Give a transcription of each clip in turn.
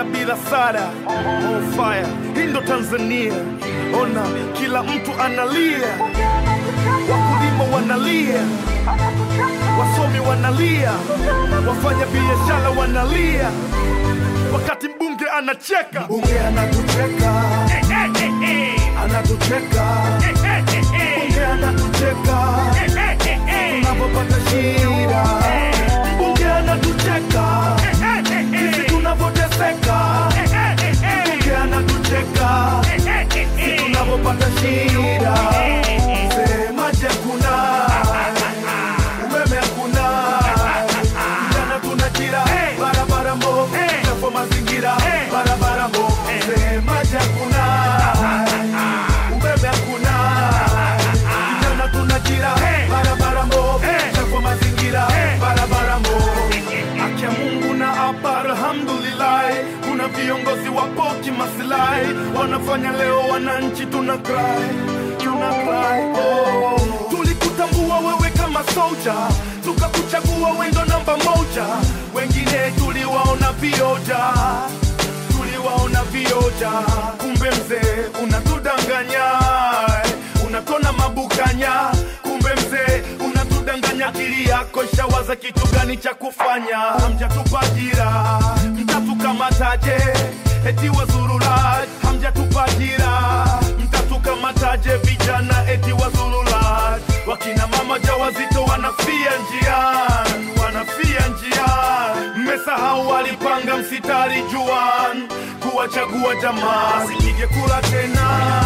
ajira bila sada. On fire, hii ndo Tanzania. Ona kila mtu analia, wakulima wanalia, wasomi wanalia, wafanya biashara wanalia, wakati mbunge anacheka. Mbunge anatucheka, anatucheka, mbunge anatucheka tunapopata shida, mbunge anatucheka sisi tunapoteseka, mbunge anatucheka sisi tunapopata shida. Semaje hakuna umeme, hakuna vijana tunajira, barabara mbovu, chafu mazingira, barabara mbovu. Semaje hakuna umeme, hakuna vijana tunajira, barabara mbovu, chafu mazingira, barabara mbovu. Akia Mungu na hapa, alhamdulillah, kuna viongozi wapo kimaslahi, wanafanya leo wananchi tuna cry, tuna cry, oh. Tulikutambua wewe kama soja, tukakuchagua wendo namba moja, wengine tuliwaona vioja tuliwaona vioja, kumbe mzee unatudanganya, unatona mabukanya, kumbe mzee unatudanganya. Akili yako ishawaza kitu gani cha kufanya? Hamjatupa ajira, mtatukamataje? Eti wazurula, hamjatupa ajira, mtatukamataje? Vijana eti wazurula, wakina mama jawazito wanafia njiani, wanafia njiani. Mmesahau walipanga msitari juan kuwachagua jamaa, sipige kura tena,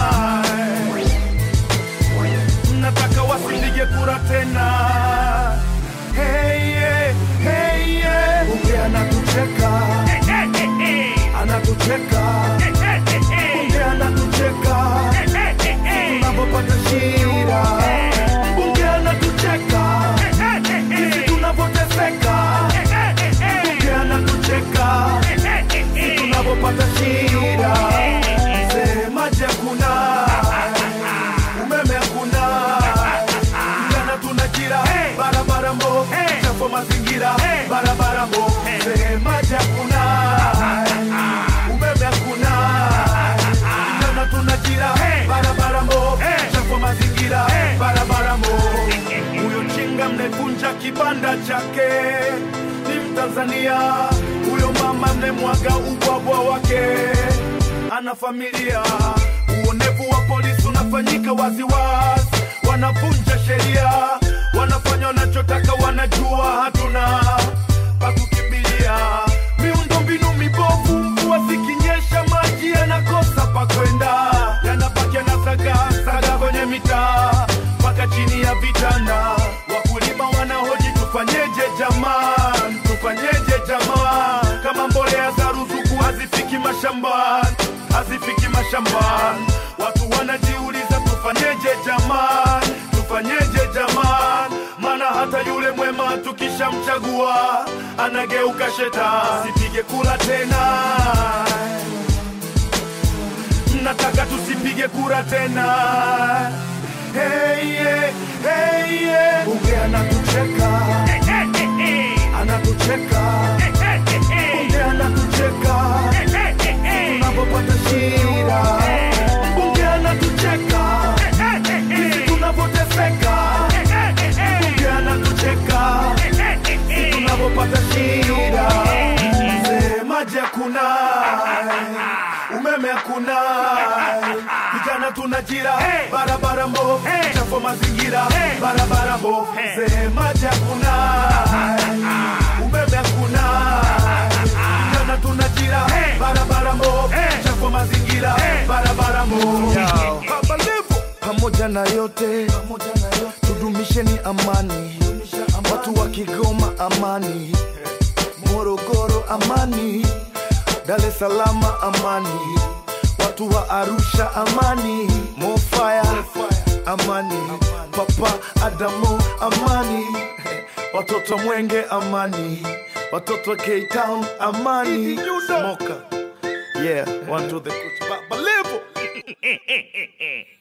mnataka wasipige kura tena. Hey, yeah, hey, yeah. Bunge anatucheka, anatucheka, bunge anatucheka tunapopata shida, bunge anatucheka sisi tunapoteseka, bunge anatucheka sisi tunapopata shida. Semaje hakuna umeme, hakuna vijana tunajira, barabara mbovu, chafu mazingira, barabara mbovu. Semaje hakuna umeme, hakuna vijana tunajira, barabara mbovu, chafu mazingira, barabara mbovu. Huyo chinga mnevunja kibanda chake ni Mtanzania, huyo mama mnemwaga ubwabwa wake ana familia. Uonevu wa polisi unafanyika waziwazi, wanavunja sheria, wanafanya wanachotaka, wanajua hatuna pa kukimbilia. Miundombinu mibovu, mvua zikinyesha, maji yanakosa pa kwenda, yanabaki yanasaga saga kwenye mitaa mpaka chini ya vitanda. Wakulima wanahoji tufanyeje jamani, tufanyeje jamani, kama mbolea za ruzuku hazifiki mashambani, hazifiki mashambani. Watu wanajiuliza tufanyeje jamani, tufanyeje jamani, maana hata yule mwema tukishamchagua anageuka shetani. Sipige kura tena, mnataka tusipige kura tena. Hey, yeah, hey, yeah. Bunge anatucheka, anatucheka, bunge anatucheka tunapopata shida, bunge anatucheka sisi tunapoteseka, bunge anatucheka sisi tunapopata shida. Semaje hakuna umeme, hakuna vijana tunajira, barabara mbovu, chafu mazingira, barabara mbovu. Semaje hakuna umeme, hakuna vijana tunajira, barabara mbovu, chafu mazingira, barabara mbovu. Baba Levo, pamoja na yote, tudumisheni amani, watu wa Kigoma amani, Morogoro amani, Dar es Salaam amani, watu wa Arusha amani, Mofaya amani, Papa Adamu amani, watoto Mwenge amani, watoto wa K-Town amani, Smoker yeah, one to the Baba Levo